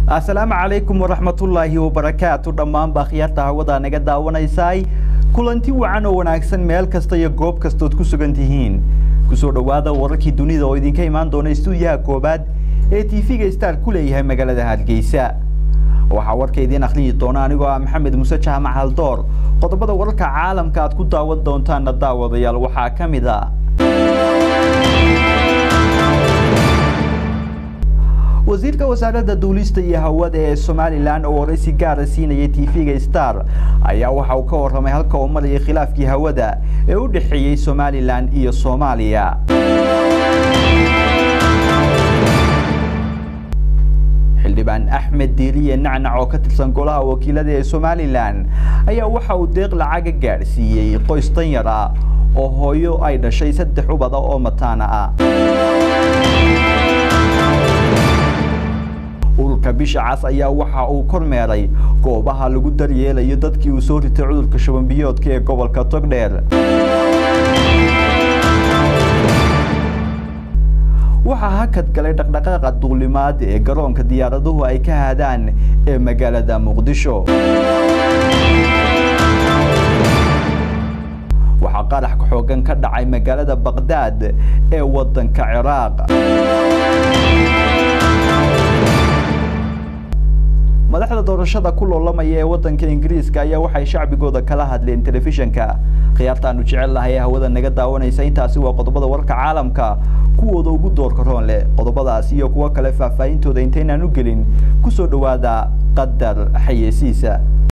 asalaamu calaykum waraxmatullaahi wabarakaatu dhammaanba akhyaarta hawada naga daawanaysay kulanti wacan oo wanaagsan meel kasta iyo goob kastood ku sugan tihiin kusoo dhowaada wararkii dunida oo idinka imaan doona istuudiyaha koobaad ee tv-ga star ku leeyahay magaalada hargeysa waxaa warka idiin akhriyi doona anigoo ah maxamed muuse jaamac haldoor qodobada wararka caalamka aad ku daawan doontaana daawadayaal waxaa ka mid a wasiirka wasaaradda duulista iyo hawada ee somalilan oo waraysi gaara siinayay tv-ga star ayaa waxa uu ka warramay halka uu marayay khilaafkii hawada ee u dhexeeyey somalilan iyo soomaaliya xildhibaan axmed diiriye nacnac oo ka tirsan golaha wakiilada ee somalilan ayaa waxa uu deeq lacaga gaadhsiiyey qoys danyar ah oo hooyo ay dhashay saddex ubada oo mataana ah ururka bisha cas ayaa waxa uu kormeeray goobaha lagu daryeelayo dadkii uu soo ritay cudurka shubanbiyoodka ee gobolka togdheer waxaa hakad galay dhaqdhaqaaqa duulimaad ee garoonka diyaaraduhu ay ka haadaan ee magaalada muqdisho waxaa qarax xoogan ka dhacay magaalada baqdaad ee waddanka ciraaq madaxda doorashada ku loolamaya ee waddanka ingiriiska ayaa waxay shacbigooda kala hadleen telefishanka khiyaartaanu jecel lahay ee hawada naga daawanaysa intaasi waa qodobada warka caalamka kuwooda ugu doorka roon leh qodobadaas iyo kuwo kale faahfaahintooda intaynaan u gelin kusoo dhowaada qadar xayeysiisa